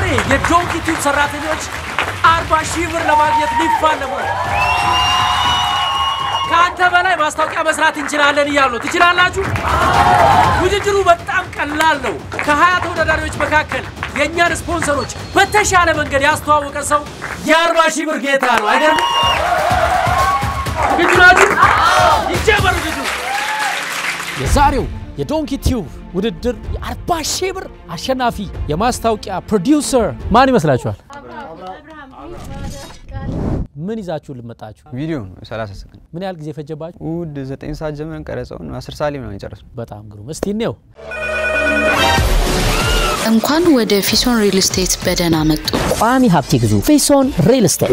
የዶንኪ ቲዩብ ሰራተኞች አርባ ሺህ ብር ለማግኘት ሊፋለሙ ነው። ከአንተ በላይ ማስታወቂያ መስራት እንችላለን እያሉ ነው። ትችላላችሁ? ውድድሩ በጣም ቀላል ነው። ከሀያ ተወዳዳሪዎች መካከል የእኛን ስፖንሰሮች በተሻለ መንገድ ያስተዋወቀ ሰው የአርባ ሺህ ብር ጌታ ነው። አይገርም? ዝግጁ ናችሁ? ይጀመር ውድድሩ። የዛሬው የዶንኪ ቲዩብ ውድድር የ40 ሺህ ብር አሸናፊ የማስታወቂያ ፕሮዲውሰር ማን ይመስላችኋል? ምን ይዛችሁ ልመጣችሁ? ቪዲዮ ነው 30 ሰከንድ። ምን ያህል ጊዜ ፈጀባችሁ? እሑድ 9 ሰዓት ጀምረን ቀረጸውን 10 ሰዓት ላይ ነው የጨረስነው። በጣም ግሩም። እስቲ እንየው። እንኳን ወደ ፊሶን ሪል ስቴት በደህና መጡ። ቋሚ ሀብት ይግዙ። ፌሶን ሪል ስቴት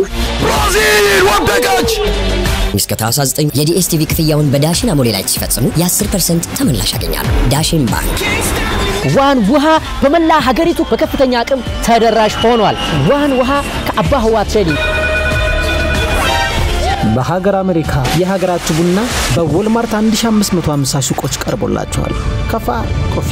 እስከ ታህሳስ 9 የዲኤስቲቪ ክፍያውን በዳሽን አሞሌ ላይ ሲፈጽሙ የ10 ፐርሰንት ተመላሽ ያገኛሉ። ዳሽን ባንክ ዋን ውሃ በመላ ሀገሪቱ በከፍተኛ አቅም ተደራሽ ሆኗል። ዋን ውሃ ከአባ ህዋ ትሬዲንግ በሀገር አሜሪካ የሀገራችሁ ቡና በዎልማርት 1550 ሱቆች ቀርቦላችኋል። ከፋ ኮፊ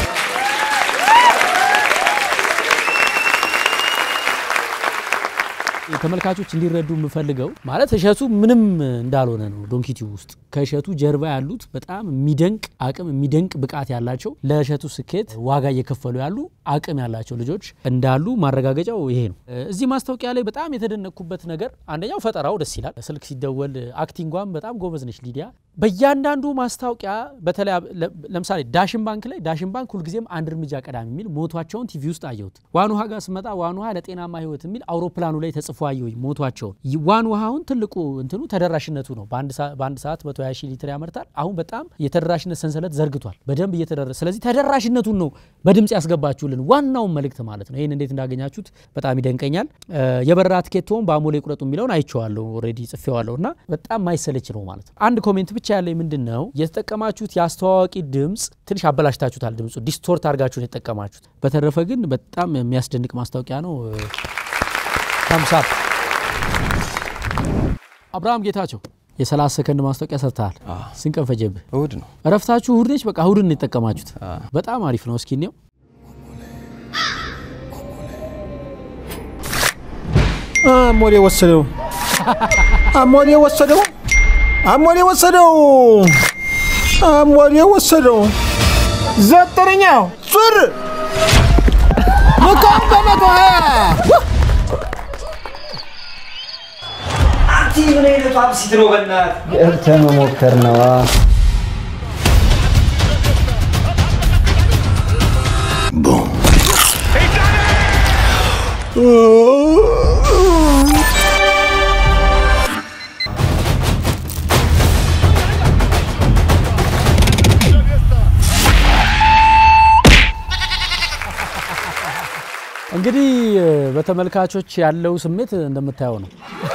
ተመልካቾች እንዲረዱ የምፈልገው ማለት እሸቱ ምንም እንዳልሆነ ነው። ዶንኪቲው ውስጥ ከእሸቱ ጀርባ ያሉት በጣም የሚደንቅ አቅም የሚደንቅ ብቃት ያላቸው ለእሸቱ ስኬት ዋጋ እየከፈሉ ያሉ አቅም ያላቸው ልጆች እንዳሉ ማረጋገጫው ይሄ ነው። እዚህ ማስታወቂያ ላይ በጣም የተደነቅኩበት ነገር አንደኛው ፈጠራው ደስ ይላል። ስልክ ሲደወል አክቲንጓም በጣም ጎበዝ ነች ሊዲያ። በእያንዳንዱ ማስታወቂያ በተለይ ለምሳሌ ዳሽን ባንክ ላይ ዳሽን ባንክ ሁልጊዜም አንድ እርምጃ ቀዳሚ የሚል ሞቷቸውን ቲቪ ውስጥ አየሁት። ዋን ውሃ ጋር ስመጣ ዋን ውሃ ለጤናማ ህይወት የሚል አውሮፕላኑ ላይ ተጽፎ አየሁኝ ሞቷቸውን። ዋን ውሃውን ትልቁ እንትኑ ተደራሽነቱ ነው። በአንድ ሰዓት መቶ ሀያ ሺህ ሊትር ያመርታል። አሁን በጣም የተደራሽነት ሰንሰለት ዘርግቷል በደንብ እየተደረ ስለዚህ ተደራሽነቱን ነው በድምጽ ያስገባችሁልን ዋናውን መልእክት ማለት ነው። ይህን እንዴት እንዳገኛችሁት በጣም ይደንቀኛል። የበረራ ትኬቶን በአሞሌ ቁረጡ የሚለውን አይቼዋለሁ፣ ኦልሬዲ ጽፌዋለሁ እና በጣም ማይሰለች ነው ማለት ነው። አንድ ኮሜንት ብቻ ያለኝ ምንድን ነው የተጠቀማችሁት የአስተዋዋቂ ድምፅ ትንሽ አበላሽታችሁታል። ድምፁ ዲስቶርት አድርጋችሁን የተጠቀማችሁት። በተረፈ ግን በጣም የሚያስደንቅ ማስታወቂያ ነው። ታምሳፕ አብርሃም ጌታቸው የ30 ሰከንድ ማስታወቂያ ሰርተሃል። ስንት ቀን ፈጀብህ? እሑድ ነው። እረፍታችሁ እሑድ ነች። በቃ እሑድን ነው የተጠቀማችሁት። በጣም አሪፍ ነው። እስኪ እኔው አሞሌ ወሰደው፣ አሞሌ ወሰደው፣ አሞሌ ወሰደው፣ አሞሌ ወሰደው። ዘጠነኛው ዙር መቃም በመቶ ሀያ ምን አይነቱ አብሲት ነው? በእናትህ ገብተህ መሞከር ነዋ። እንግዲህ በተመልካቾች ያለው ስሜት እንደምታየው ነው።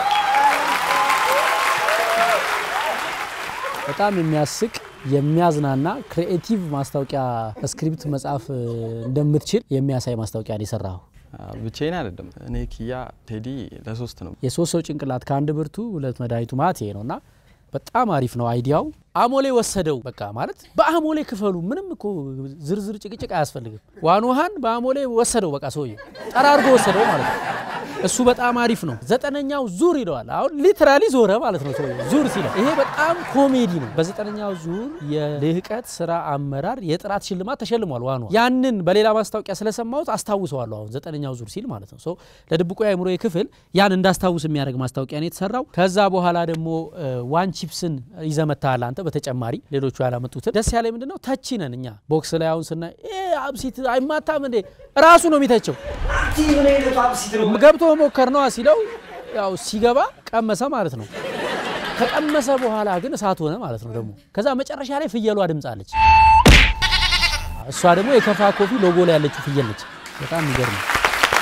በጣም የሚያስቅ የሚያዝናና ክሪኤቲቭ ማስታወቂያ ስክሪፕት መጻፍ እንደምትችል የሚያሳይ ማስታወቂያ ነው የሰራው። ብቻዬን አይደለም። እኔ ኪያ፣ ቴዲ ለሶስት ነው። የሶስት ሰው ጭንቅላት ከአንድ ብርቱ ሁለት መድኃኒቱ ማለት ይሄ ነው እና በጣም አሪፍ ነው አይዲያው። አሞሌ ወሰደው በቃ ማለት በአሞሌ ክፈሉ። ምንም እኮ ዝርዝር ጭቅጭቅ አያስፈልግም። ዋን ውሃን በአሞሌ ወሰደው በቃ ሰውዬው ጠራርጎ ወሰደው ማለት ነው። እሱ በጣም አሪፍ ነው። ዘጠነኛው ዙር ይለዋል። አሁን ሊትራሊ ዞረ ማለት ነው ሰውዬው ዙር ሲለው፣ ይሄ በጣም ኮሜዲ ነው። በዘጠነኛው ዙር የልህቀት ስራ አመራር የጥራት ሽልማት ተሸልሟል። ዋን ውሃ ያንን በሌላ ማስታወቂያ ስለሰማሁት አስታውሰዋለሁ። አሁን ዘጠነኛው ዙር ሲል ማለት ነው። ሰው ለድብቁ የአእምሮ ክፍል ያን እንዳስታውስ የሚያደርግ ማስታወቂያ ነው የተሰራው። ከዛ በኋላ ደግሞ ዋን ቺፕስን ይዘመታል አንተ በተጨማሪ ሌሎቹ ያላመጡትን ደስ ያለ ምንድን ነው ተቺ ነን እኛ ቦክስ ላይ አሁን ስናይ አብሲት አይማታም እንዴ ራሱ ነው የሚተቸው ምን አይነቱ አብሲት ነው? ገብቶ መሞከር ነዋ ሲለው ያው ሲገባ ቀመሰ ማለት ነው ከቀመሰ በኋላ ግን እሳት ሆነ ማለት ነው ደግሞ ከዛ መጨረሻ ላይ ፍየሏ ድምፅ አለች እሷ ደግሞ የከፋ ኮፊ ሎጎ ላይ ያለችው ፍየል ነች በጣም የሚገርም ነው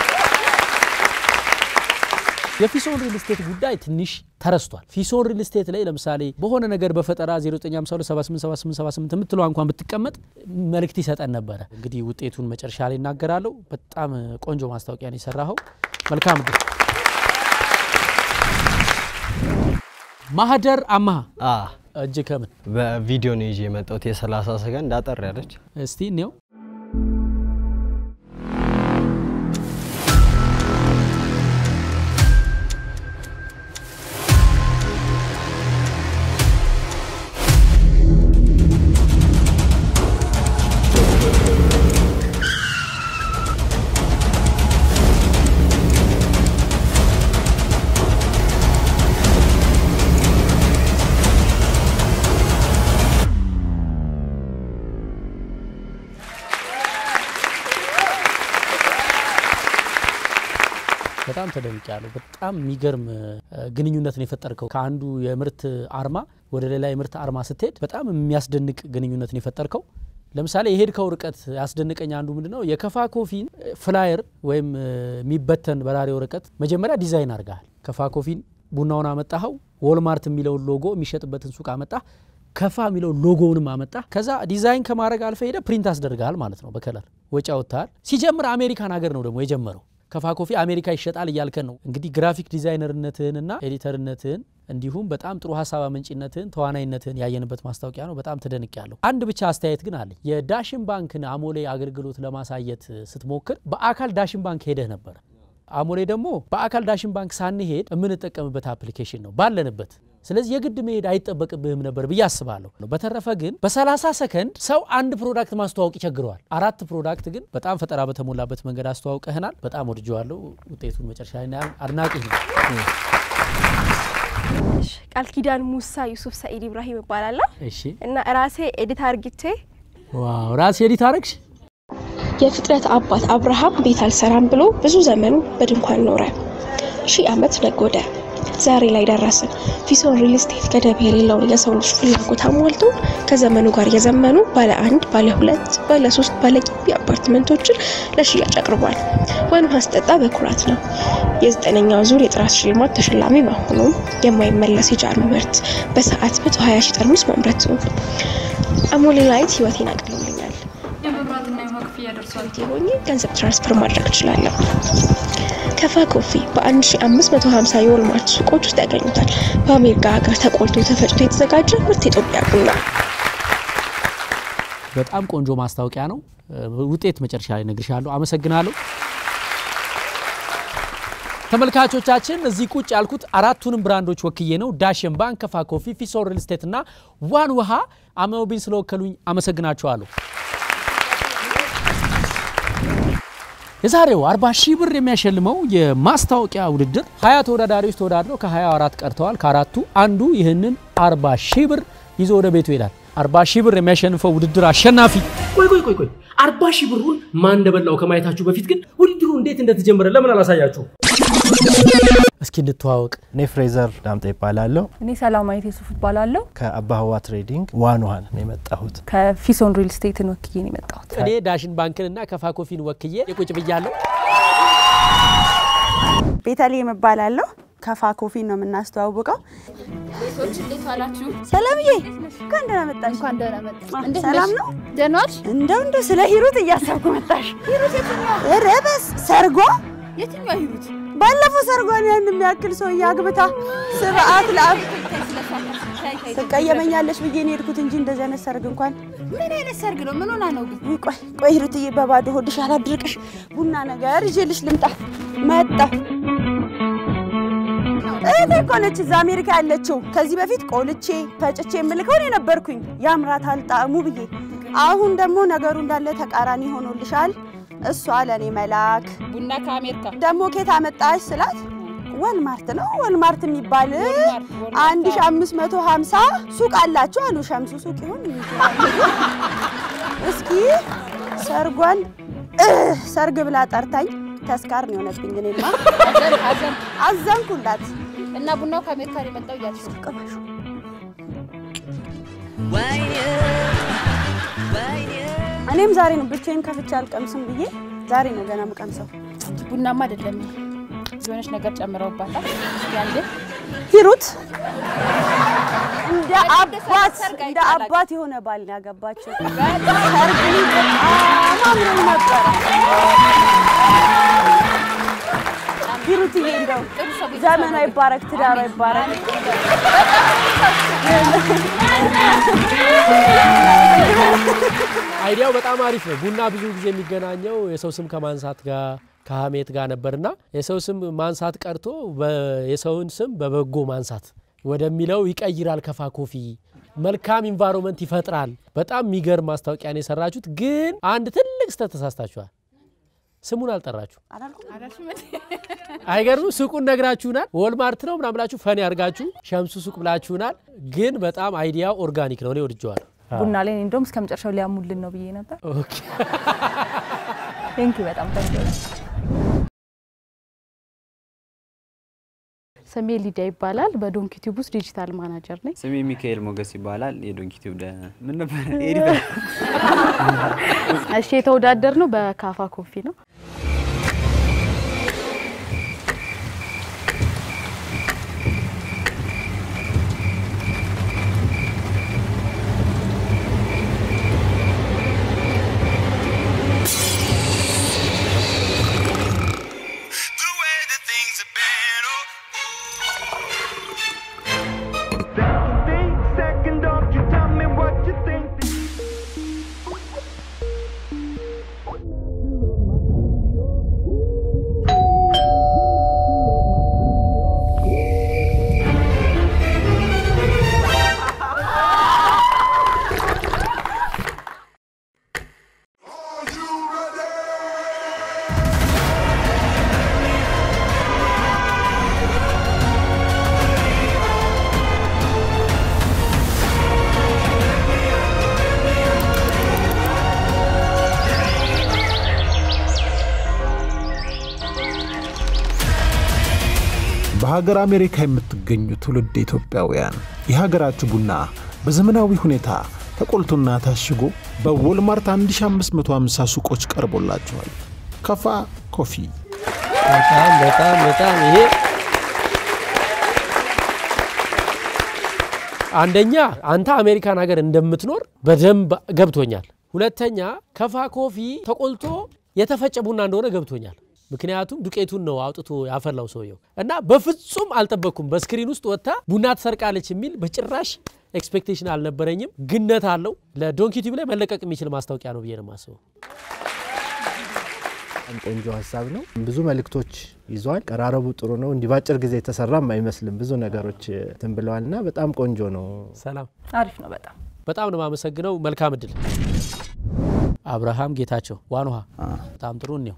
የፊሶን ሪል ስቴት ጉዳይ ትንሽ ተረስቷል። ፊሶን ሪል ስቴት ላይ ለምሳሌ በሆነ ነገር በፈጠራ 0952787878 የምትለዋ እንኳን ብትቀመጥ መልእክት ይሰጠን ነበረ። እንግዲህ ውጤቱን መጨረሻ ላይ እናገራለሁ። በጣም ቆንጆ ማስታወቂያ ነው የሰራኸው። መልካም እድል። ማህደር አማሃ እጅ ከምን በቪዲዮ ነው ይዤ የመጣሁት የ30 ሰከንድ አጠር ያለች እስቲ እኔው በጣም ተደንቄያለሁ። በጣም የሚገርም እ፣ ግንኙነት ነው የፈጠርከው። ከአንዱ የምርት አርማ ወደ ሌላ የምርት አርማ ስትሄድ በጣም የሚያስደንቅ ግንኙነት ነው የፈጠርከው። ለምሳሌ የሄድከው ርቀት ያስደንቀኝ አንዱ ምንድን ነው የከፋ ኮፊን ፍላየር ወይም እ፣ የሚበተን በራሪ ወረቀት መጀመሪያ ዲዛይን አድርገሃል። ከፋ ኮፊን ቡናውን አመጣኸው፣ ወልማርት የሚለውን ሎጎ የሚሸጥበትን ሱቅ አመጣህ፣ ከፋ የሚለውን ሎጎውንም አመጣ። ከዛ ዲዛይን ከማድረግ አልፈ ሄደ ፕሪንት አስደርገሃል ማለት ነው። በከለር ወጪ አውጥተሃል። ሲጀምር አሜሪካን ሀገር ነው ደግሞ የጀመረው። ከፋ ኮፊ አሜሪካ ይሸጣል እያልከን ነው እንግዲህ ግራፊክ ዲዛይነርነትህንና ኤዲተርነትህን እንዲሁም በጣም ጥሩ ሀሳብ አመንጭነትህን ተዋናይነትህን ያየንበት ማስታወቂያ ነው። በጣም ተደንቅ ያለሁ። አንድ ብቻ አስተያየት ግን አለኝ። የዳሽን ባንክን አሞሌ አገልግሎት ለማሳየት ስትሞክር በአካል ዳሽን ባንክ ሄደህ ነበር። አሞሌ ደግሞ በአካል ዳሽን ባንክ ሳንሄድ የምንጠቀምበት አፕሊኬሽን ነው ባለንበት። ስለዚህ የግድ መሄድ አይጠበቅብህም ነበር ብዬ አስባለሁ። በተረፈ ግን በ30 ሰከንድ ሰው አንድ ፕሮዳክት ማስተዋወቅ ይቸግረዋል። አራት ፕሮዳክት ግን በጣም ፈጠራ በተሞላበት መንገድ አስተዋውቀህናል። በጣም ወድጀዋለሁ። ውጤቱን መጨረሻ ላይ እናያለን። አድናቂ ነው። ቃል ኪዳን ሙሳ ዩሱፍ ሰኢድ ኢብራሂም እባላለሁ እሺ፣ እና ራሴ ኤዲት አርግቼ ዋው ራሴ ኤዲት አረግሽ። የፍጥረት አባት አብርሃም ቤት አልሰራም ብሎ ብዙ ዘመኑ በድንኳን ኖረ። ሺህ ዓመት ነጎደ። ዛሬ ላይ ደረስን። ፊሶን ሪል ስቴት ገደብ የሌለውን የሰው ልጅ ፍላጎት አሟልቶ ከዘመኑ ጋር የዘመኑ ባለ አንድ፣ ባለ ሁለት፣ ባለ ሶስት፣ ባለ ግቢ አፓርትመንቶችን ለሽያጭ አቅርቧል። ወይን ማስጠጣ በኩራት ነው። የዘጠነኛው ዙር የጥራት ሽልማት ተሸላሚ መሆኑም የማይመለስ የጃኑ ምርት በሰዓት 120 ሺህ ጠርሙስ ማምረቱ አሞሌ ላይት ህይወቴን አቅልሎልኛል። የመብራትና የውሃ ክፍያ ደርሷል። ሆኜ ገንዘብ ትራንስፈር ማድረግ እችላለሁ። ከፋ ኮፊ በ1550 የወልማርት ሱቆች ውስጥ ያገኙታል። በአሜሪካ ሀገር ተቆልቶ ተፈጭቶ የተዘጋጀ ምርት የኢትዮጵያ ቡና። በጣም ቆንጆ ማስታወቂያ ነው። ውጤት መጨረሻ ላይ እነግርሻለሁ። አመሰግናለሁ። ተመልካቾቻችን እዚህ ቁጭ ያልኩት አራቱንም ብራንዶች ወክዬ ነው። ዳሽን ባንክ፣ ከፋ ኮፊ፣ ፊሶር ሪል ስቴት እና ዋን ውሃ አመውቢን ስለወከሉኝ አመሰግናቸዋለሁ። የዛሬው 40 ሺህ ብር የሚያሸልመው የማስታወቂያ ውድድር ሀያ ተወዳዳሪዎች ተወዳድረው ከ24 ቀርተዋል። ከአራቱ አንዱ ይህንን 40 ሺህ ብር ይዞ ወደ ቤቱ ይሄዳል። 40 ሺህ ብር የሚያሸንፈው ውድድር አሸናፊ ቆይ ቆይ ቆይ ቆይ አርባ ሺህ ብሩን ማን እንደበላው ከማየታችሁ በፊት ግን ውድድሩ እንዴት እንደተጀመረ ለምን አላሳያችሁ? እስኪ እንተዋወቅ። እኔ ፍሬዘር ዳምጤ ይባላለሁ። እኔ ሰላማዊት የሱፍ እባላለሁ። ከአባ ህዋ ትሬዲንግ ዋን ውሃን ነው የመጣሁት። ከፊሶን ሪል ስቴትን ወክዬ ነው የመጣሁት። እኔ ዳሽን ባንክንና ከፋ ኮፊን ወክዬ የቁጭ ብያለሁ። ቤተልሔም እባላለሁ። ከፋ ኮፊን ነው የምናስተዋውቀው። ቤቶች እንዴት ዋላችሁ? ሰላምዬ እንኳን ደህና መጣሽ። እንኳን ደህና መጣሽ። እንዴት ሰላም ነሽ? ነው? ደህና ዋልሽ? እንደው እንደው ስለ ሂሩት እያሰብኩ መጣሽ። ሂሩት የትኛው? ኧረ በስ ሰርጓ የትኛው ሂሩት? ባለፈው ሰርጓን ያን የሚያክል ሰውዬ አግብታ ስርዓት ለአብ ትቀየመኛለሽ ብዬ ነው የሄድኩት እንጂ እንደዚህ አይነት ሰርግ እንኳን ምን አይነት ሰርግ ነው? ምን ሆና ነው ግን? ውይ፣ ቆይ ቆይ ሂሩትዬ፣ በባዶ ሆድሽ አላድርቅሽ። ቡና ነገር ይዤልሽ ልምጣ። መጣሁ። እህቴ እኮ ነች እዛ አሜሪካ ያለችው። ከዚህ በፊት ቆልቼ ፈጭቼ የምልከው እኔ ነበርኩኝ ያምራታል ጣዕሙ ብዬ። አሁን ደግሞ ነገሩ እንዳለ ተቃራኒ ሆኖልሻል። እሷ ለእኔ መላክ ቡና ከአሜሪካ ደግሞ ኬት አመጣሽ ስላት ወልማርት ነው ወልማርት የሚባል አንድ ሺ አምስት መቶ ሀምሳ ሱቅ አላቸው አሉ። ሸምሱ ሱቅ ይሁን እስኪ ሰርጓን እህ፣ ሰርግ ብላ ጠርታኝ ተስካር ነው የሆነብኝ። እኔማ አዘንኩላት። እና ቡናው ከአሜሪካ ነው የመጣው እያልሽ ነው? ቅመሹ እኔም ዛሬ ነው ብቻዬን ከፍቼ አልቀምስም ብዬ ዛሬ ነው ገና የምቀምሰው። ቡናማ አይደለም የሆነች ነገር ጨምረውባታል። ያለ ሂሩት እንደ አባት እንደ አባት የሆነ ባል ነው ያገባችው። ሰርግ ላይ በጣም አምሮኝ ነበረ። ሂሩትዬ እንደው ዘመኗ ይባረክ፣ ትዳሯ ይባረክ። አይዲያው በጣም አሪፍ ነው። ቡና ብዙ ጊዜ የሚገናኘው የሰው ስም ከማንሳት ጋር ከሀሜት ጋር ነበርና የሰው ስም ማንሳት ቀርቶ በ- የሰውን ስም በበጎ ማንሳት ወደሚለው ይቀይራል። ከፋ ኮፊ መልካም ኢንቫይሮንመንት ይፈጥራል። በጣም የሚገርም ማስታወቂያ ነው የሰራችሁት። ግን አንድ ትልቅ ስህተት ተሳስታችኋል። ስሙን አልጠራችሁ። አይገርም? ሱቁን ነግራችሁናል። ወልማርት ነው ምናምን ብላችሁ ፈን ያርጋችሁ ሸምሱ ሱቅ ብላችሁናል። ግን በጣም አይዲያው ኦርጋኒክ ነው። እኔ ወድጀዋለሁ። ቡና ላይ እኔ እንደውም እስከ መጨረሻው ሊያሙልን ነው ብዬ ነበር። ቴንኪው በጣም ቆንጆ ነው። ስሜ ሊዲያ ይባላል። በዶንኪ ቲዩብ ውስጥ ዲጂታል ማናጀር ነኝ። ስሜ ሚካኤል ሞገስ ይባላል። የዶንኪ ቲዩብ ደ ምን ነበር ኤዲተር። እሺ የተወዳደር ነው በካፋ ኮፊ ነው። በሀገር አሜሪካ የምትገኙ ትውልድ ኢትዮጵያውያን የሀገራችሁ ቡና በዘመናዊ ሁኔታ ተቆልቶና ታሽጎ በዎልማርት 1550 ሱቆች ቀርቦላችኋል። ከፋ ኮፊ በጣም በጣም በጣም ይሄ አንደኛ አንተ አሜሪካን ሀገር እንደምትኖር በደንብ ገብቶኛል። ሁለተኛ ከፋ ኮፊ ተቆልቶ የተፈጨ ቡና እንደሆነ ገብቶኛል። ምክንያቱም ዱቄቱን ነው አውጥቶ ያፈላው ሰውየው እና በፍጹም አልጠበቅኩም። በስክሪን ውስጥ ወጥታ ቡና ትሰርቃለች የሚል በጭራሽ ኤክስፔክቴሽን አልነበረኝም። ግነት አለው። ለዶንኪ ቲዩብ ላይ መለቀቅ የሚችል ማስታወቂያ ነው ብዬ ነው የማስበው። በጣም ቆንጆ ሀሳብ ነው። ብዙ መልእክቶች ይዟል። ቀራረቡ ጥሩ ነው። እንዲህ ባጭር ጊዜ የተሰራም አይመስልም። ብዙ ነገሮች እንትን ብለዋል እና በጣም ቆንጆ ነው። ሰላም አሪፍ ነው በጣም በጣም ነው የማመሰግነው። መልካም እድል። አብርሃም ጌታቸው ዋን ውሃ በጣም ጥሩ እኔው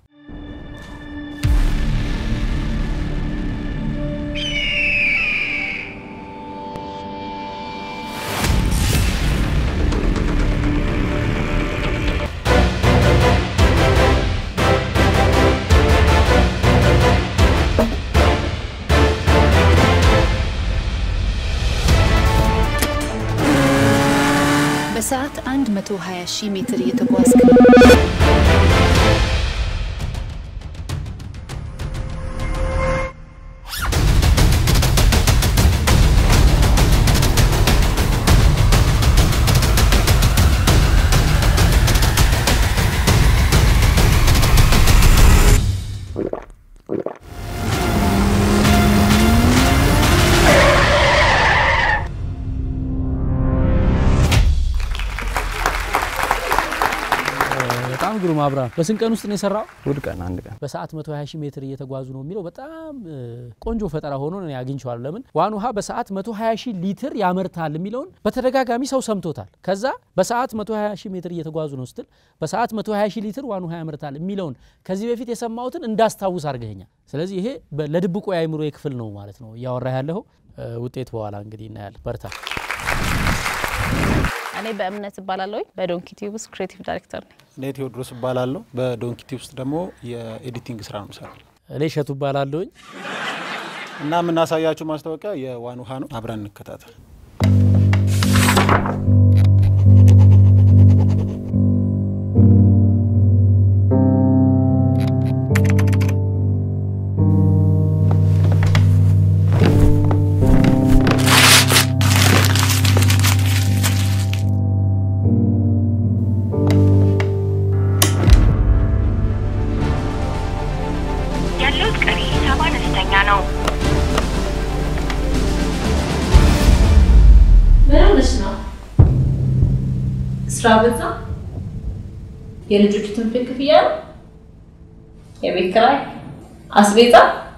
በሰዓት 120 ሺህ ሜትር እየተጓዝክ ነው። በጣም ግሩም አብርሃም። በስንት ቀን ውስጥ ነው የሰራው? እሑድ ቀን አንድ ቀን በሰዓት 120 ሺህ ሜትር እየተጓዙ ነው የሚለው በጣም እ, ቆንጆ ፈጠራ ሆኖ እኔ አግኝቼዋለሁ። ለምን ዋን ውሃ በሰዓት 120 ሺህ ሊትር ያመርታል የሚለውን በተደጋጋሚ ሰው ሰምቶታል። ከዛ በሰዓት 120 ሺህ ሜትር እየተጓዙ ነው ስትል በሰዓት 120 ሺህ ሊትር ዋን ውሃ ያመርታል የሚለውን ከዚህ በፊት የሰማሁትን እንዳስታውስ አድርገኛል። ስለዚህ ይሄ በ- ለድብቁ የአእምሮ ክፍል ነው ማለት ነው እያወራ ያለው ውጤት በኋላ እንግዲህ እናያለን። በርታ። እኔ በእምነት እባላለሁ። በዶንኪ ቲዩብ ውስጥ ክሬቲቭ ዳይሬክተር ነኝ። እኔ ቴዎድሮስ እባላለሁ። በዶንኪቲ ውስጥ ደግሞ የኤዲቲንግ ስራ ነው የምሰራው እኔ እሸቱ እባላለሁኝ እና የምናሳያችሁ ማስታወቂያ የዋን ውሃ ነው። አብረን እንከታተል። ያለውት ቀሪ ሂሳብ አነስተኛ ነው። ምን ሆነሽ ነው? ስራ በዛ? የልጆቹ ትምህርት ቤት ክፍያ ነው? የቤት ኪራይ፣ አስቤዛ?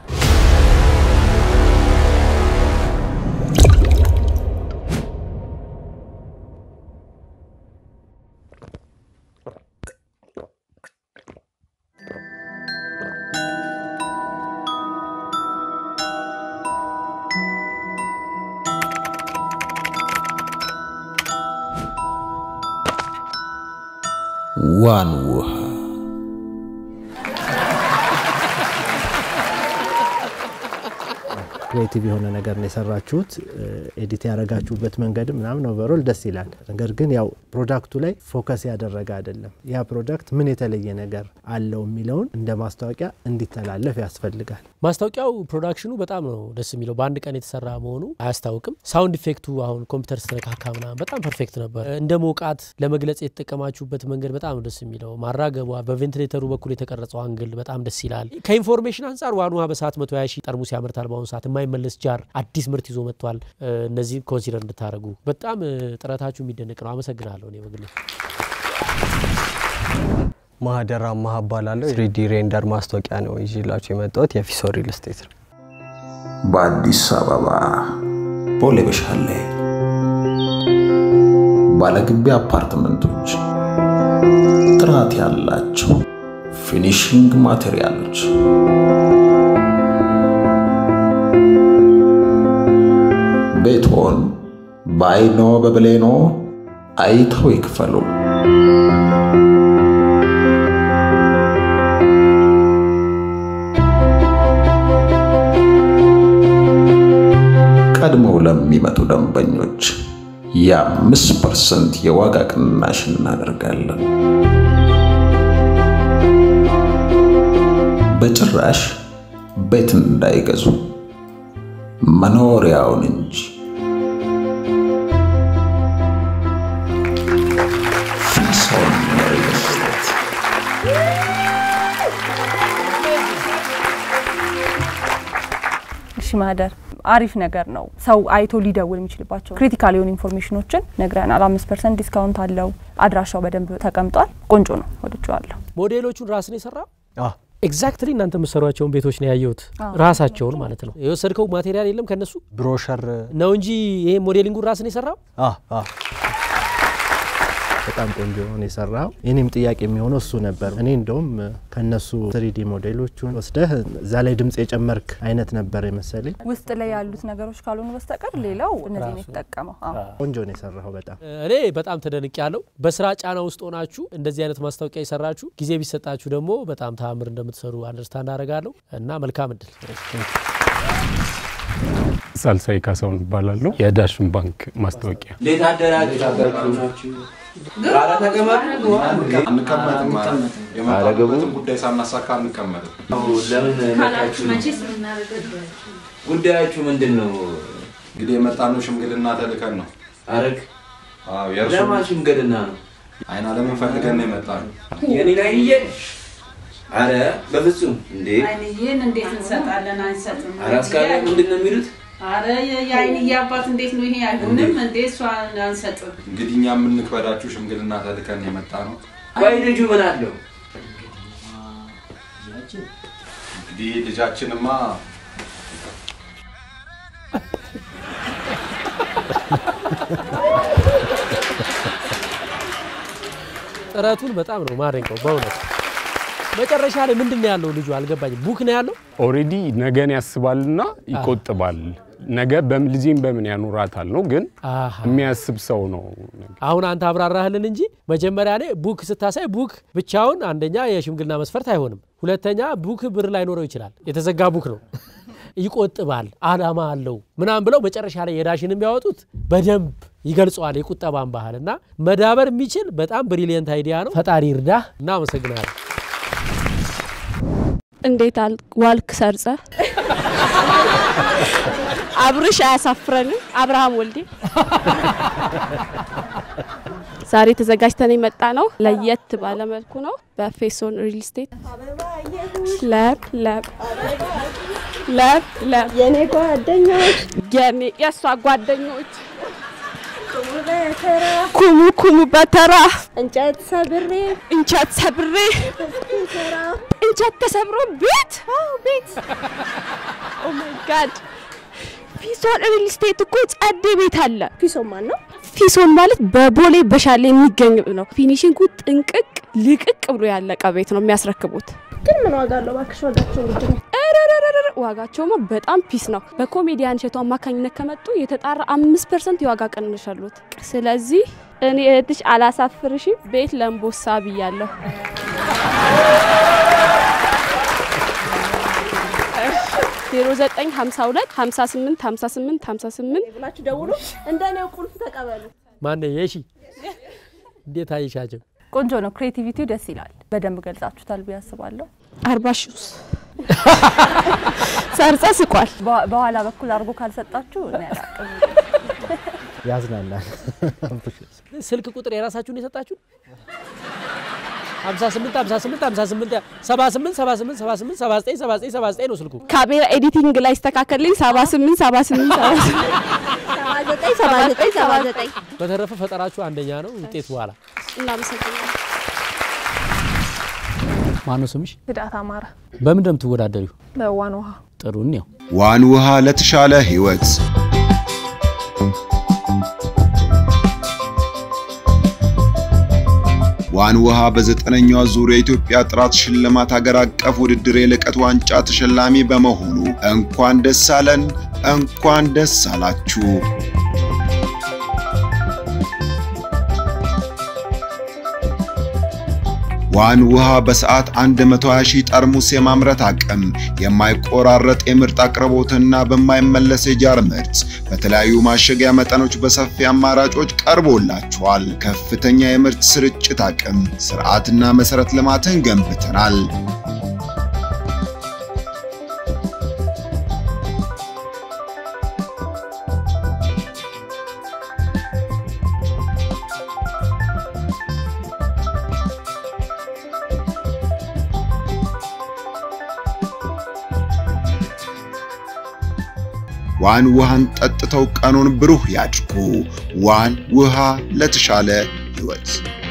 ዋን ውሃ ክሬቲቭ የሆነ ነገር ነው የሰራችሁት። ኤዲት ያደረጋችሁበት መንገድ ምናምን ኦቨሮል ደስ ይላል። ነገር ግን ያው ፕሮዳክቱ ላይ ፎከስ ያደረገ አይደለም። ያ ፕሮዳክት ምን የተለየ ነገር አለው የሚለውን እንደ ማስታወቂያ እንዲተላለፍ ያስፈልጋል። ማስታወቂያው ፕሮዳክሽኑ በጣም ነው ደስ የሚለው። በአንድ ቀን የተሰራ መሆኑ አያስታውቅም። ሳውንድ ኢፌክቱ አሁን ኮምፒውተር ስተነካካ ምናምን በጣም ፐርፌክት ነበር። እንደ ሞቃት ለመግለጽ የተጠቀማችሁበት መንገድ በጣም ነው ደስ የሚለው። ማራገቧ፣ በቬንቲሌተሩ በኩል የተቀረጸው አንግል በጣም ደስ ይላል። ከኢንፎርሜሽን አንጻር ዋን ውሃ በሰዓት 120 ሺህ ጠርሙስ ያመርታል። በአሁኑ ሰዓት የማይመለስ ጃር አዲስ ምርት ይዞ መጥቷል። እነዚህ ኮንሲደር እንድታደርጉ በጣም ጥረታችሁ የሚደነቅ ነው። አመሰግናለሁ። እኔ በግሌ ማህደር አማሀ እባላለሁ። ስሪዲ ሬንደር ማስታወቂያ ነው ይዤላችሁ የመጣሁት የፊሶ ሪል ስቴት ነው። በአዲስ አበባ ቦሌ በሻሌ ባለግቢ አፓርትመንቶች ጥራት ያላቸው ፊኒሽንግ ማቴሪያሎች ቤቶን በአይኖ በብሌኖ አይተው ይክፈሉ። ቀድመው ለሚመጡ ደንበኞች የአምስት ፐርሰንት የዋጋ ቅናሽ እናደርጋለን። በጭራሽ ቤት እንዳይገዙ መኖሪያውን እንጂ። ፊሶን ሪል ስቴት እሺ ማህደር አሪፍ ነገር ነው። ሰው አይቶ ሊደውል የሚችልባቸው ክሪቲካል የሆኑ ኢንፎርሜሽኖችን ነግረናል። አምስት ፐርሰንት ዲስካውንት አለው። አድራሻው በደንብ ተቀምጧል። ቆንጆ ነው፣ ወድጀዋለሁ። ሞዴሎቹን ራስን የሰራው ኤግዛክትሊ እናንተ የምትሰሯቸውን ቤቶች ነው ያየሁት፣ ራሳቸውን ማለት ነው። የወሰድከው ማቴሪያል የለም ከነሱ ብሮሸር ነው እንጂ ይሄ ሞዴሊንጉን ራስን የሰራው በጣም ቆንጆ ነው የሰራው። የኔም ጥያቄ የሚሆነው እሱ ነበር። እኔ እንደውም ከነሱ ትሪዲ ሞዴሎቹን ወስደህ እዛ ላይ ድምጽ የጨመርክ አይነት ነበር የመሰለኝ። ውስጥ ላይ ያሉት ነገሮች ካልሆኑ በስተቀር ሌላው እነዚህ ነው የተጠቀመው። አዎ። ቆንጆ ነው የሰራው በጣም እኔ በጣም ተደንቅ ያለው በስራ ጫና ውስጥ ሆናችሁ እንደዚህ አይነት ማስታወቂያ የሰራችሁ ጊዜ ቢሰጣችሁ ደግሞ በጣም ተአምር እንደምትሰሩ አንደርስታንድ አደርጋለሁ እና መልካም እድል። ሳልሳይ ካሳሁን እባላለሁ። የዳሽን ባንክ ማስታወቂያ እንዴት አደራችሁ? ኧረ ተቀመጡ። የመጣበትን ጉዳይ ሳናሳካ አንቀመጥም። ለምን መጣችሁ? ጉዳያችሁ ምንድን ነው? እንግዲህ የመጣነው ሽምግልና ተልከን ነው። አረግ አዎ፣ የእርሱ ለማን ሽምግልና ነው? አይን አለምን ፈልገን ነው የመጣነው። የኔን አይንዬ? አረ በፍጹም እንዴ! አይንዬን እንዴት እንሰጣለን? አንሰጥም። አረ አስካለ ምንድን ነው የሚሉት? አረ የአይንዬ አባት እንዴት ነው ይሄ? አይሆንም እንዴ! እሷ አንሰጥም። እንግዲህ እኛ የምንክበዳችሁ ሽምግልና ተልከን ነው የመጣ ነው። ቆይ ልጁ ምን አለው? እንግዲህ ልጃችንማ ጥረቱን በጣም ነው ማደንቀው በእውነት። መጨረሻ ላይ ምንድን ነው ያለው ልጁ አልገባኝም። ቡክ ነው ያለው ኦልሬዲ ነገን ያስባልና ይቆጥባል። ነገ በልጄን በምን ያኖራታል ነው፣ ግን የሚያስብ ሰው ነው። አሁን አንተ አብራራህልን እንጂ መጀመሪያ ላይ ቡክ ስታሳይ ቡክ ብቻውን አንደኛ የሽምግልና መስፈርት አይሆንም። ሁለተኛ ቡክ ብር ላይኖረው ይችላል። የተዘጋ ቡክ ነው። ይቆጥባል፣ አላማ አለው ምናምን ብለው መጨረሻ ላይ የዳሽንም ቢያወጡት በደንብ ይገልጸዋል የቁጠባን ባህል እና መዳበር የሚችል በጣም ብሪሊየንት አይዲያ ነው። ፈጣሪ ይርዳህ። እናመሰግናለን። እንዴት ዋልክ ሰርጸ? አብርሽ አያሳፍረንም። አብርሃም ወልዴ ዛሬ ተዘጋጅተን የመጣ ነው። ለየት ባለ መልኩ ነው። በፌሶን ሪል ስቴት ለብ ለብ ለብ ለብ የኔ ጓደኞች የኔ የእሷ ጓደኞች ኩሙ ኩሙ በተራ እንጨት ሰብሬ እንጨት ሰብሬ እንጨት ተሰብሮ ቤት ቤት ኦ ማይ ጋድ ፊሶን ሪል ስቴት እኮ ጸዴ ቤት አለ። ፊሶን ማን ነው? ፊሶን ማለት በቦሌ በሻሌ የሚገኝ ነው። ፊኒሽንጉ ጥንቅቅ ልቅቅ ብሎ ያለቀ ቤት ነው የሚያስረክቡት። ግን ምን ዋጋ አለው እባክሽ? ዋጋቸው ውድ ነው። ረረረረ ዋጋቸውማ በጣም ፒስ ነው። በኮሜዲያን እሸቱ አማካኝነት ከመጡ የተጣራ አምስት ፐርሰንት የዋጋ ቅናሽ አሉት። ስለዚህ እኔ እህትሽ አላሳፍርሽም። ቤት ለምቦሳ ብያለሁ። ዜሮ 09 52 58 58 58 ብላችሁ ደውሉ። እንደ እኔው ቁልፍ ተቀበሉ። ማነ የሺ እንዴት አይሻቸው? ቆንጆ ነው። ክሬቲቪቲው ደስ ይላል። በደንብ ገልጻችሁታል ብዬ አስባለሁ። አርባ ሺ ውስጥ ሰርጸ ስቋል። በ- በኋላ በኩል አድርጎ ካልሰጣችሁ እኔ አላቅም። ያዝናናል። ስልክ ቁጥር የራሳችሁን የሰጣችሁ 58 58 58 78 78 78 79 79 79 ነው ስልኩ። ካሜራ ኤዲቲንግ ላይ ይስተካከልልኝ 78 78 79 79 79 በተረፈ ፈጠራችሁ አንደኛ ነው። ውጤት በኋላ እናመሰግናለን። ማነው ስምሽ? ህዳት አማረ በምን እንደምትወዳደሪው? በዋን ውሃ ጥሩ ነው። ዋን ውሃ ለተሻለ ህይወት ዋን ውሃ በዘጠነኛው ዙር የኢትዮጵያ ጥራት ሽልማት ሀገር አቀፍ ውድድር የልቀት ዋንጫ ተሸላሚ በመሆኑ እንኳን ደስ አለን፣ እንኳን ደስ አላችሁ። ዋን ውሃ በሰዓት 120 ሺህ ጠርሙስ የማምረት አቅም፣ የማይቆራረጥ የምርት አቅርቦትና በማይመለስ የጃር ምርት በተለያዩ ማሸጊያ መጠኖች በሰፊ አማራጮች ቀርቦላችኋል። ከፍተኛ የምርት ስርጭት አቅም፣ ስርዓትና መሰረት ልማትን ገንብተናል። ዋን ውሃን ጠጥተው ቀኑን ብሩህ ያድርጉ። ዋን ውሃ ለተሻለ ህይወት።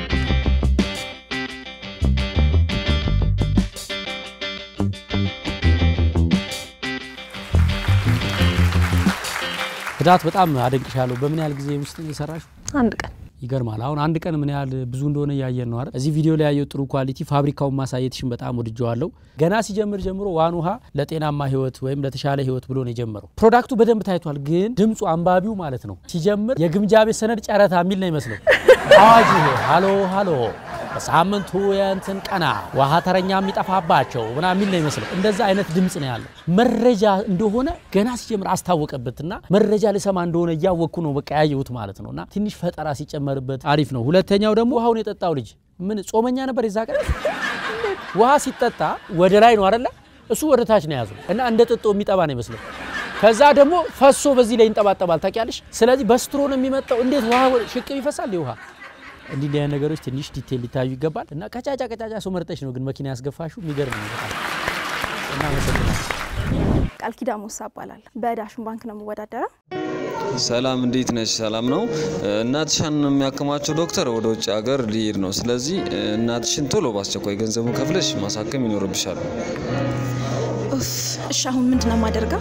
ህዳት በጣም አደንቅሻለሁ። በምን ያህል ጊዜ ውስጥ ነው የሰራሽው? አንድ ቀን ይገርማል። አሁን አንድ ቀን ምን ያህል ብዙ እንደሆነ እያየን ነው አይደል? እዚህ ቪዲዮ ላይ ያየው ጥሩ ኳሊቲ ፋብሪካውን ማሳየትሽን በጣም ወድጀዋለሁ። ገና ሲጀምር ጀምሮ ዋን ውሃ ለጤናማ ህይወት ወይም ለተሻለ ህይወት ብሎ ነው የጀመረው። ፕሮዳክቱ በደንብ ታይቷል፣ ግን ድምፁ አንባቢው ማለት ነው ሲጀምር የግምጃ ቤት ሰነድ ጨረታ የሚል ነው ይመስለው። አዋጅ ይሄ ሃሎ ሃሎ በሳምንቱ የእንትን ቀና ውሃ ተረኛ የሚጠፋባቸው ምና የሚል ነው ይመስለው። እንደዛ አይነት ድምፅ ነው ያለው። መረጃ እንደሆነ ገና ሲጀምር አስታወቀበትና መረጃ ልሰማ እንደሆነ እያወቅኩ ነው በቃ ያየሁት ማለት ነው። እና ትንሽ ፈጠራ ሲጨመርበት አሪፍ ነው። ሁለተኛው ደግሞ ውሃውን የጠጣው ልጅ ምን ጾመኛ ነበር የዛ ቀን። ውሃ ሲጠጣ ወደ ላይ ነው አይደለ? እሱ ወደ ታች ነው የያዘው እና እንደ ጥጦ የሚጠባ ነው ይመስለው። ከዛ ደግሞ ፈሶ በዚህ ላይ ይንጠባጠባል ታውቂያለሽ። ስለዚህ በስትሮ ነው የሚመጣው። እንዴት ውሃ ሽቅብ ይፈሳል ውሃ እንዲህ እንዲህ አይነት ነገሮች ትንሽ ዲቴል ሊታዩ ይገባል። እና ቀጫጫ ቀጫጫ ሰው መርጠሽ ነው ግን መኪና ያስገፋሽው የሚገርም ነው በጣም እናመሰግናለን። ቃል ኪዳን ሞሳ እባላለሁ። በዳሽን ባንክ ነው የምወዳደረው። ሰላም እንዴት ነሽ? ሰላም ነው። እናትሽን የሚያክማቸው ዶክተር ወደ ውጭ ሀገር ሊሄድ ነው። ስለዚህ እናትሽን ቶሎ በአስቸኳይ ገንዘቡን ከፍለሽ ማሳከም ይኖርብሻል። ኡፍ፣ እሺ አሁን ምንድን ነው የማደርገው?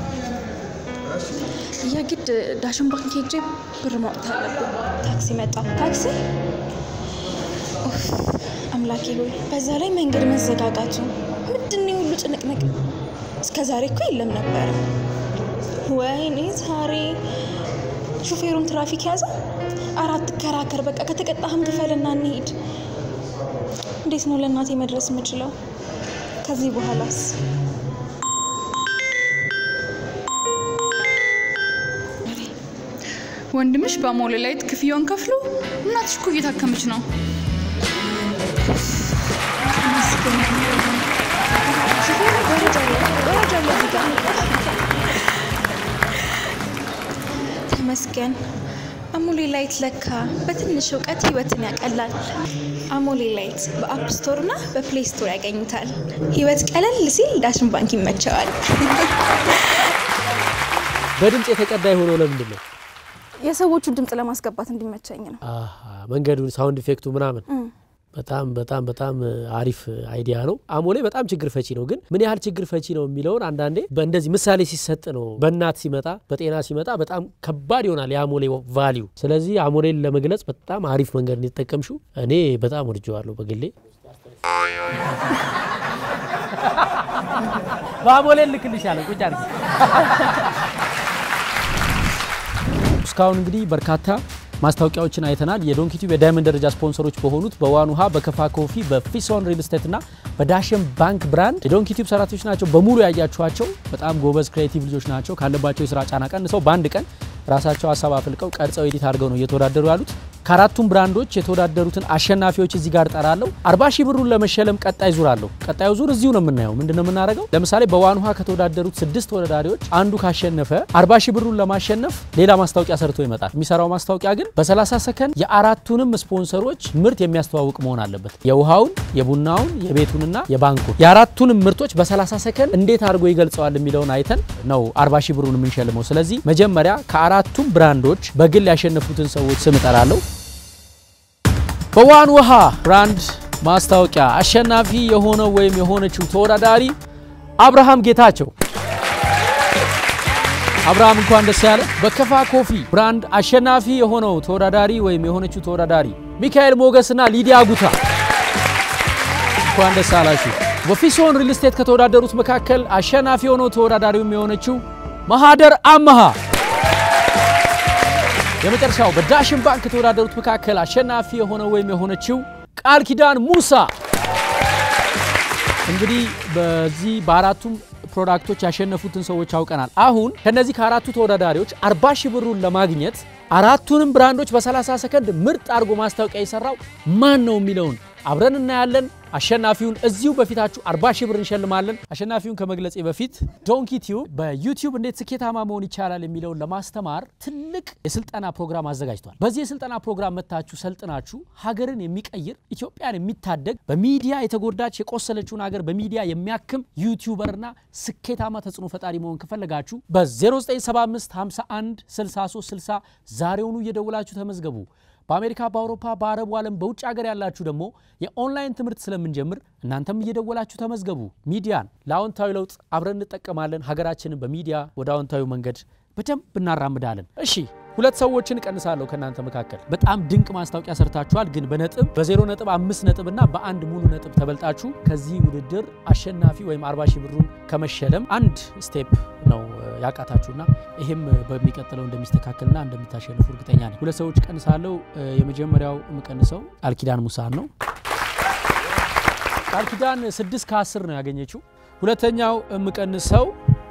የግድ ዳሽን ባንክ ሄጄ ብር ማውጣት አለብኝ። ታክሲ መጣ። ታክሲ ኡፍ፣ አምላኬ ሆይ በዛ ላይ መንገድ መዘጋጋቱ ምንድን ነው ሁሉ ጭንቅንቅ? እስከ ዛሬ እኮ የለም ነበረ። ወይኔ ዛሬ ሹፌሩም ትራፊክ ያዘ። አራት ከራከር በቃ ከተቀጣህም ክፈልና እንሂድ። እንዴት ነው ለእናቴ መድረስ የምችለው? ከዚህ በኋላስ ወንድምሽ በሞለ ላይ ክፍያውን ከፍሎ እናትሽ እኮ እየታከመች ነው። ተመስገን። አሞሌ ላይት ለካ በትንሽ እውቀት ህይወትን ያቀላል። አሞሌ ላይት በአፕ ስቶር እና በፕሌይ ስቶር ያገኙታል። ህይወት ቀለል ሲል ዳሽን ባንክ ይመቸዋል። በድምፅ የተቀዳ የሆነው ለምንድን ነው? የሰዎቹን ድምፅ ለማስገባት እንዲመቸኝ ነው። አሃ፣ መንገዱ ሳውንድ ኢፌክቱ ምናምን እም። በጣም በጣም በጣም አሪፍ አይዲያ ነው። አሞሌ በጣም ችግር ፈቺ ነው። ግን ምን ያህል ችግር ፈቺ ነው የሚለውን አንዳንዴ በእንደዚህ ምሳሌ ሲሰጥ ነው። በእናት ሲመጣ በጤና ሲመጣ በጣም ከባድ ይሆናል የአሞሌ ቫሊዩ። ስለዚህ አሞሌን ለመግለጽ በጣም አሪፍ መንገድ እንዲጠቀምሽው እኔ በጣም ወድጀዋለሁ በግሌ። በአሞሌ ልክልሻለሁ ቁጭ አድርጊ። እስካሁን እንግዲህ በርካታ ማስታወቂያዎችን አይተናል። የዶንኪ ቲዩብ የዳይመንድ ደረጃ ስፖንሰሮች በሆኑት በዋን ውሃ፣ በከፋ ኮፊ፣ በፊሶን ሪል ስቴት እና በዳሽን ባንክ ብራንድ የዶንኪ ቲዩብ ሰራተኞች ናቸው በሙሉ ያያችኋቸው። በጣም ጎበዝ ክሬቲቭ ልጆች ናቸው። ካለባቸው የስራ ጫና ቀንሰው በአንድ ቀን ራሳቸው ሀሳብ አፍልቀው ቀርጸው ኤዲት አድርገው ነው እየተወዳደሩ ያሉት። ከአራቱም ብራንዶች የተወዳደሩትን አሸናፊዎች እዚህ ጋር ጠራለሁ። አርባ ሺህ ብሩን ለመሸለም ቀጣይ ዙር አለው። ቀጣዩ ዙር እዚሁ ነው የምናየው። ምንድን ነው የምናደርገው? ለምሳሌ በዋን ውሃ ከተወዳደሩት ስድስት ተወዳዳሪዎች አንዱ ካሸነፈ አርባ ሺህ ብሩን ለማሸነፍ ሌላ ማስታወቂያ ሰርቶ ይመጣል። የሚሰራው ማስታወቂያ ግን በ30 ሰከንድ የአራቱንም ስፖንሰሮች ምርት የሚያስተዋውቅ መሆን አለበት። የውሃውን፣ የቡናውን፣ የቤቱንና የባንኩን የአራቱንም ምርቶች በ30 ሰከንድ እንዴት አድርጎ ይገልጸዋል የሚለውን አይተን ነው አርባ ሺህ ብሩን የምንሸልመው። ስለዚህ መጀመሪያ ከአራቱም ብራንዶች በግል ያሸነፉትን ሰዎች ስም እጠራለሁ። በዋን ውሃ ብራንድ ማስታወቂያ አሸናፊ የሆነው ወይም የሆነችው ተወዳዳሪ አብርሃም ጌታቸው። አብርሃም እንኳን ደስ ያለ። በከፋ ኮፊ ብራንድ አሸናፊ የሆነው ተወዳዳሪ ወይም የሆነችው ተወዳዳሪ ሚካኤል ሞገስና ሊዲያ ጉታ እንኳን ደስ አላችሁ። በፊሶን ሪል ስቴት ከተወዳደሩት መካከል አሸናፊ የሆነው ተወዳዳሪውም የሆነችው ማሃደር አመሃ የመጨረሻው በዳሽን ባንክ ከተወዳደሩት መካከል አሸናፊ የሆነው ወይም የሆነችው ቃል ኪዳን ሙሳ። እንግዲህ በዚህ በአራቱም ፕሮዳክቶች ያሸነፉትን ሰዎች አውቀናል። አሁን ከነዚህ ከአራቱ ተወዳዳሪዎች 40 ሺህ ብሩን ለማግኘት አራቱንም ብራንዶች በ30 ሰከንድ ምርጥ አድርጎ ማስታወቂያ የሰራው ማን ነው የሚለውን አብረን እናያለን። አሸናፊውን እዚሁ በፊታችሁ 40 ሺህ ብር እንሸልማለን። አሸናፊውን ከመግለጼ በፊት ዶንኪ ቲዩብ በዩቲዩብ እንዴት ስኬታማ መሆን ይቻላል የሚለውን ለማስተማር ትልቅ የስልጠና ፕሮግራም አዘጋጅቷል። በዚህ የስልጠና ፕሮግራም መታችሁ ሰልጥናችሁ ሀገርን የሚቀይር ኢትዮጵያን የሚታደግ በሚዲያ የተጎዳች የቆሰለችውን ሀገር በሚዲያ የሚያክም ዩቲዩበርና ስኬታማ ተጽዕኖ ፈጣሪ መሆን ከፈለጋችሁ በ0975 51 63 60 ዛሬውኑ እየደውላችሁ ተመዝገቡ። በአሜሪካ፣ በአውሮፓ፣ በአረቡ ዓለም በውጭ ሀገር ያላችሁ ደግሞ የኦንላይን ትምህርት ስለምንጀምር እናንተም እየደወላችሁ ተመዝገቡ። ሚዲያን ለአዎንታዊ ለውጥ አብረን እንጠቀማለን። ሀገራችንን በሚዲያ ወደ አዎንታዊ መንገድ በደንብ እናራምዳለን። እሺ ሁለት ሰዎችን እቀንሳለሁ ከእናንተ መካከል። በጣም ድንቅ ማስታወቂያ ሰርታችኋል፣ ግን በነጥብ በዜሮ ነጥብ አምስት ነጥብ እና በአንድ ሙሉ ነጥብ ተበልጣችሁ ከዚህ ውድድር አሸናፊ ወይም አርባ ሺህ ብሩን ከመሸለም አንድ ስቴፕ ነው ያቃታችሁና ይህም በሚቀጥለው እንደሚስተካከልና እንደምታሸንፉ እርግጠኛ ነኝ። ሁለት ሰዎች ቀንሳለሁ። የመጀመሪያው የምቀንሰው ቃል ኪዳን ሙሳን ነው። ቃል ኪዳን ስድስት ከአስር ነው ያገኘችው። ሁለተኛው የምቀንሰው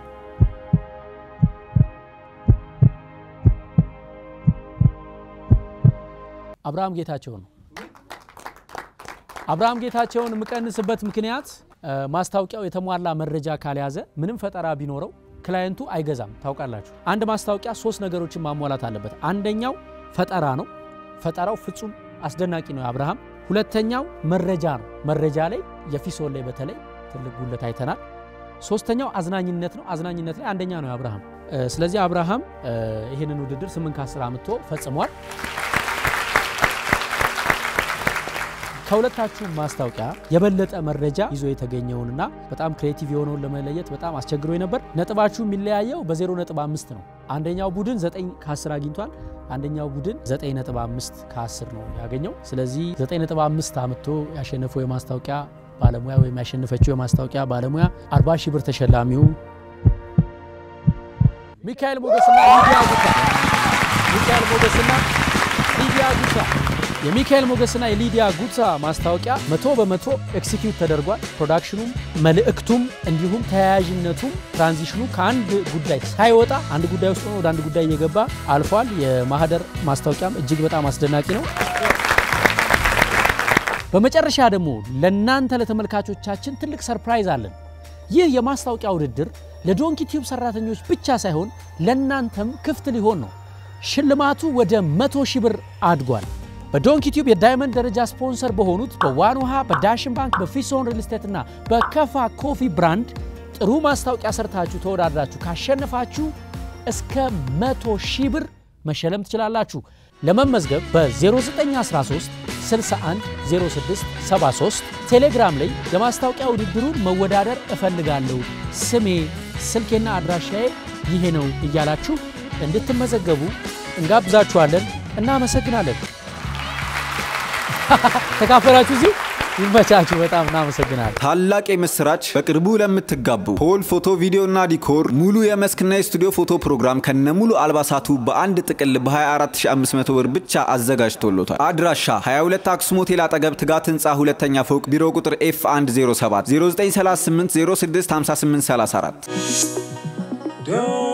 አብርሃም ጌታቸው ነው። አብርሃም ጌታቸውን የምቀንስበት ምክንያት ማስታወቂያው የተሟላ መረጃ ካልያዘ ምንም ፈጠራ ቢኖረው ክላየንቱ አይገዛም። ታውቃላችሁ፣ አንድ ማስታወቂያ ሶስት ነገሮችን ማሟላት አለበት። አንደኛው ፈጠራ ነው። ፈጠራው ፍጹም አስደናቂ ነው የአብርሃም። ሁለተኛው መረጃ ነው። መረጃ ላይ የፊሶን ላይ በተለይ ትልቅ ጉለት አይተናል። ሶስተኛው አዝናኝነት ነው። አዝናኝነት ላይ አንደኛ ነው የአብርሃም። ስለዚህ አብርሃም ይህንን ውድድር ስምንት ከአስር አምጥቶ ፈጽሟል። ከሁለታችሁ ማስታወቂያ የበለጠ መረጃ ይዞ የተገኘውንና በጣም ክሬቲቭ የሆነውን ለመለየት በጣም አስቸግሮ ነበር። ነጥባችሁ የሚለያየው በዜሮ ነጥብ አምስት ነው። አንደኛው ቡድን 9 ከ10 አግኝቷል። አንደኛው ቡድን 9 ነጥብ 5 ከ10 ነው ያገኘው። ስለዚህ 9 ነጥብ 5 አምጥቶ ያሸነፈው የማስታወቂያ ባለሙያ ወይም ያሸነፈችው የማስታወቂያ ባለሙያ 40 ሺህ ብር ተሸላሚው ሚካኤል ሞገስና ሊዲያ ጉታ ሚካኤል ሞገስና ሊዲያ ጉታ የሚካኤል ሞገስና የሊዲያ ጉታ ማስታወቂያ መቶ በመቶ ኤክሲኪዩት ተደርጓል። ፕሮዳክሽኑም መልእክቱም እንዲሁም ተያያዥነቱም ትራንዚሽኑ ከአንድ ጉዳይ ሳይወጣ አንድ ጉዳይ ውስጥ ሆኖ ወደ አንድ ጉዳይ እየገባ አልፏል። የማህደር ማስታወቂያም እጅግ በጣም አስደናቂ ነው። በመጨረሻ ደግሞ ለእናንተ ለተመልካቾቻችን ትልቅ ሰርፕራይዝ አለን። ይህ የማስታወቂያ ውድድር ለዶንኪ ቲዩብ ሰራተኞች ብቻ ሳይሆን ለእናንተም ክፍት ሊሆን ነው። ሽልማቱ ወደ መቶ ሺህ ብር አድጓል። በዶንኪ ቲዩብ የዳይመንድ ደረጃ ስፖንሰር በሆኑት በዋን ውሃ፣ በዳሽን ባንክ፣ በፊሶን ሪል ስቴት እና በከፋ ኮፊ ብራንድ ጥሩ ማስታወቂያ ሰርታችሁ ተወዳድራችሁ ካሸነፋችሁ እስከ መቶ ሺህ ብር መሸለም ትችላላችሁ። ለመመዝገብ በ0913 61 06 73 ቴሌግራም ላይ የማስታወቂያ ውድድሩን መወዳደር እፈልጋለሁ፣ ስሜ ስልኬና አድራሻዬ ይሄ ነው እያላችሁ እንድትመዘገቡ እንጋብዛችኋለን። እናመሰግናለን። ተካፈላችሁ እዚሁ ይመቻችሁ። በጣም እናመሰግናለን። ታላቅ የምስራች በቅርቡ ለምትጋቡ ፖል ፎቶ ቪዲዮና ዲኮር ሙሉ የመስክና የስቱዲዮ ፎቶ ፕሮግራም ከነሙሉ አልባሳቱ በአንድ ጥቅል በ24500 ብር ብቻ አዘጋጅቶሎታል። አድራሻ 22 አክሱም ሆቴል አጠገብ ትጋት ህንፃ ሁለተኛ ፎቅ ቢሮ ቁጥር ኤፍ 107 0938 06 5834